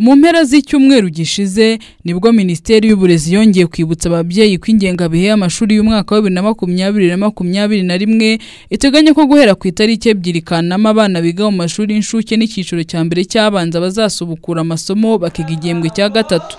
mu mpera z'icyumweru gishize nibwo minisiteri y'uburezi yongeye kwibutsa ababyeyi ko ingengabihe y'amashuri y'umwaka wa bibiri na makumyabiri na makumyabiri na rimwe iteganya ko guhera ku itariki ebyiri kanama abana biga mu mashuri y'incuke n'icyiciro cya mbere cy'abanza bazasubukura amasomo bakiga igihembwe cya gatatu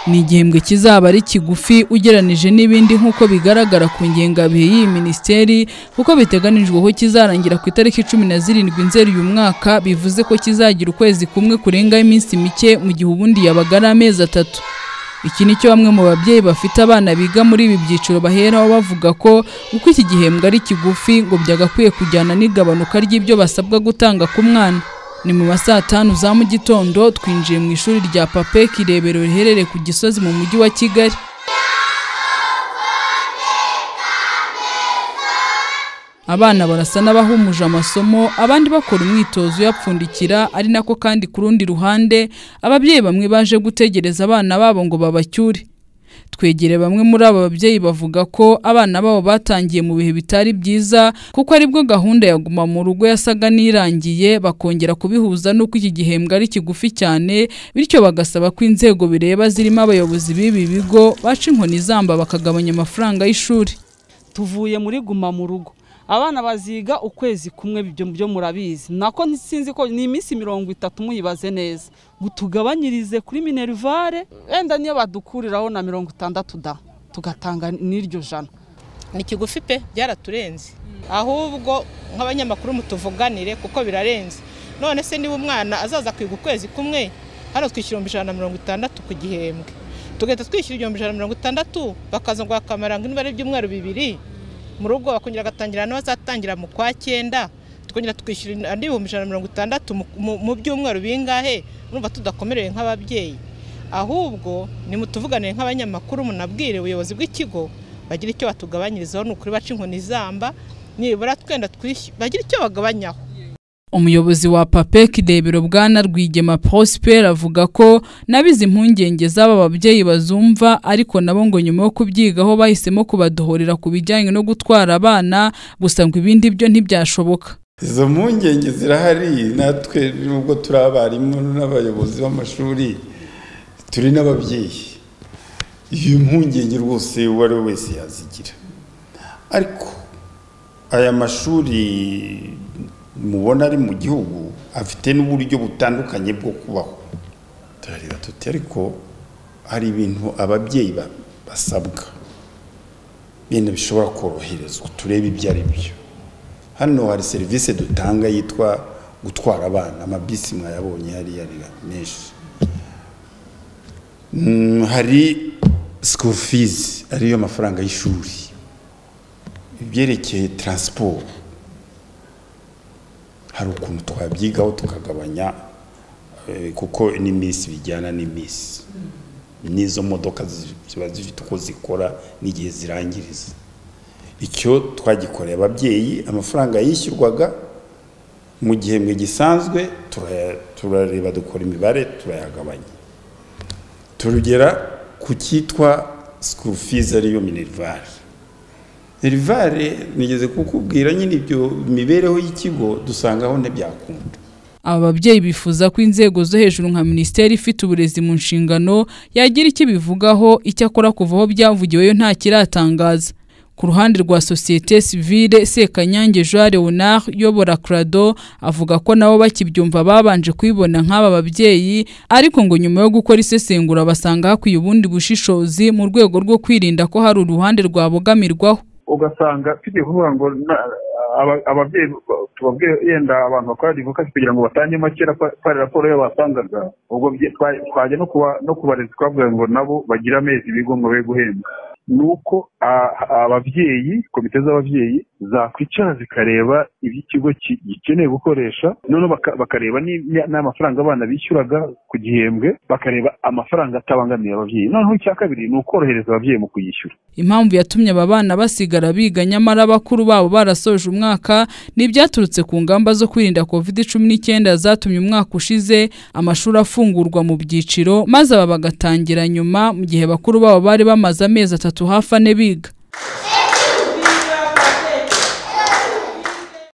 ni igihembwe kizaba ari kigufi ugeranije n'ibindi nk'uko bigaragara ku ngengabihe y'iyi minisiteri kuko biteganijwe ko kizarangira ku itariki cumi na zirindwi nzeri uyu mwaka bivuze ko kizagira ukwezi kumwe kurengaho iminsi mike mu gihe ubundi yabaga ari amezi atatu iki ni cyo bamwe mu babyeyi bafite abana biga muri ibi byiciro baheraho bavuga ko uko iki gihembwe ari kigufi ngo byagakwiye kujyana n'igabanuka ry'ibyo basabwa gutanga ku mwana ni mu ma saa tanu za mu gitondo twinjiye mu ishuri rya papek irebero riherereye ku gisozi mu mujyi wa kigali abana barasa n'abahumuje amasomo abandi bakora umwitozo uyapfundikira ari nako kandi ku rundi ruhande ababyeyi bamwe baje gutegereza abana babo ngo babacyure twegere bamwe muri aba babyeyi bavuga ko abana babo batangiye mu bihe bitari byiza kuko aribwo gahunda ya guma mu rugo yasaga n'irangiye bakongera kubihuza n'uko iki gihembwe ari kigufi cyane bityo bagasaba ko inzego bireba zirimo abayobozi b'ibi bigo baca inkoni zamba bakagabanya amafaranga y'ishuri tuvuye muri guma mu rugo abana baziga ukwezi kumwe ibyo byo murabizi nako sinzi ko ni iminsi mirongo itatu muyibaze neza mutugabanyirize kuri minerivare wenda niyo badukuriraho na mirongo itandatu da tugatanga n'iryo jana ni kigufi pe byaraturenze ahubwo nk'abanyamakuru mutuvuganire kuko birarenze none se niba umwana azaza kwiga ukwezi kumwe hano twishyura ibihumbi ijana na mirongo itandatu ku gihembwe tugahita twishyura ibihumbi ijana na mirongo itandatu bakaza ngo bakamara ngo niba ari ibyumweru bibiri mu rugo bakongera agatangira n'abazatangira mu kwa cyenda tukongera tukishyura andi bihumbi ijana na mirongo itandatu mu- mu- mu byumwerewe bingahe urumva tudakomerewe nk'ababyeyi ahubwo nimutuvuganire nk'abanyamakuru munabwire ubuyobozi bw'ikigo bagira icyo batugabanyirizaho ni ukuri baca inkoni zamba nibura twenda twishyura bagira icyo bagabanyaho umuyobozi wa papek irebero bwana rwigema prosper avuga ko nabize impungenge z'aba babyeyi bazumva ariko nabo ngo nyuma yo kubyigaho bahisemo kubadohorera ku bijyanye no gutwara abana gusa ngo ibindi byo ntibyashoboka izo mpungenge zirahari natwe nubwo turi abarimu n'abayobozi b'amashuri turi n'ababyeyi iyi mpungenge rwose uwo ari we wese yazigira ariko aya mashuri mubona ari mu gihugu afite n'uburyo butandukanye bwo kubaho turareba tuti ariko hari ibintu ababyeyi ba- basabwa ibintu bishobora koroherezwa turebe ibyo ari byo hano hari serivisi dutanga yitwa gutwara abana amabisi mwayabonye hariya ari menshi Mm, hari school fees ariyo mafaranga y'ishuri ibyerekeye transport hari ukuntu twabyigaho tukagabanya eh, kuko n'iminsi bijyana n'iminsi n'izo modoka zi- ziba zifite uko zikora n'igihe zirangiriza icyo twagikoreye ababyeyi amafaranga yishyurwaga mu gihembwe gisanzwe turaya- turareba dukora imibare turayagabanya turugera ku cyitwa school fees ariyo minerivare minerivare nigeze kukubwira nyine ibyo mibereho y'ikigo dusangaho ntibyakunda aba babyeyi bifuza ko inzego zo hejuru nka minisiteri ifite uburezi mu nshingano yagira icyo ibivugaho icyakora kuvaho byavugiwe yo nta kiratangaza ku ruhande rwa sosiyete sivile sekanyange jean leonard uyobora crado avuga ko nabo bakibyumva babanje kubibona nk'aba babyeyi ariko ngo nyuma yo gukora isesengura basanga hakwiye ubundi bushishozi mu rwego rwo kwirinda ko hari uruhande rwabogamirwaho ugasanga tugiye kuvuga ngo na- aba- ababyeyi tubabwiye yenda abantu bakora advokasi kugira ngo batange makera ko ko hari raporo yabo basangaga ubwo bye- twa- twajya no kuba no kubarezi twabwira ngo nabo bagire amezi ibigo ngo be guhembwa ni uko a- ababyeyi komite z'ababyeyi zakwicara zikareba ibyo ikigo ki- gikeneye gukoresha noneho baka- bakareba ni- ni- n'amafaranga abana bishyuraga ku gihembwe bakareba amafaranga atabangamiye ababyeyi noneho icya kabiri ni ukorohereza ababyeyi mu kuyishyura impamvu yatumye aba bana basigara biga nyamara abakuru babo barasoje umwaka ni ibyaturutse ku ngamba zo kwirinda covid cumi n'icyenda zatumye umwaka ushize amashuri afungurwa mu byiciro maze aba bagatangira nyuma mu gihe bakuru babo bari bamaze amezi atatu hafi ane biga